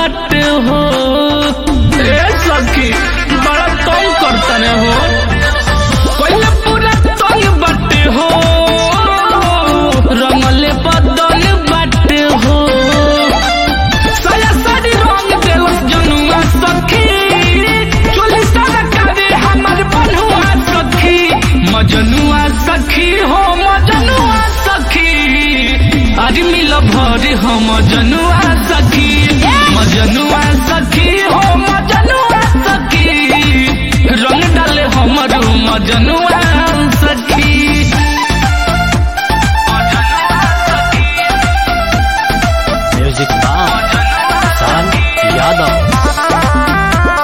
बाटे हो ए सखी बड़ा तंग करतने हो कोइले पूरा तंग बाटे हो रंगले बदल बाटे हो साया साड़ी रंग देलस जनुआ सखी चोली सारा कावे हमर बनुआ सखी मजनुआ सखी हो मजनुआ सखी अरे मिल भर हो मजनुआ सखी मजनुआ सखी हो मजनुआ सखी रंग डाले हमर मजनुआ सखी मजनुआ सखी म्यूजिक बाय किसान यादव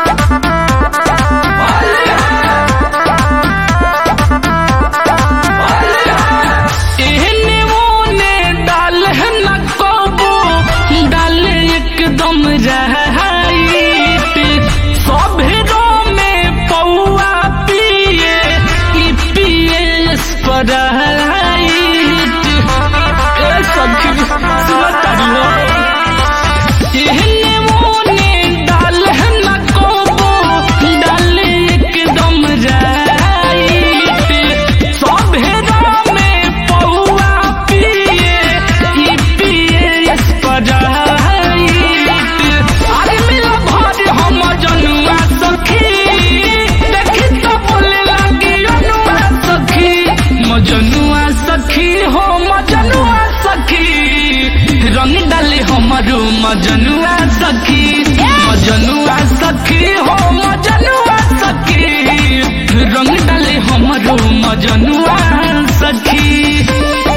एहने ओने डाल न कबो डाल एकदम रहाइत सभेरो में पौआ पिए ई पिए स्पराइत ए सखी सुनतारी हो एहने ओने डाल न कबो डाल एकदम रहाइत सभेरो में पौआ पिए ई पिए स्पराइत अरे मिला भर हम जनुआ सखी देखी तो बोले लगी अनुआ सखी मजनुआ सखी हो मजनुआ सखी रंग डाले हमारो मजनुआ सखी मजनुआ सखी हो मजनुआ सखी रंग डाले हमारो मजनुआ सखी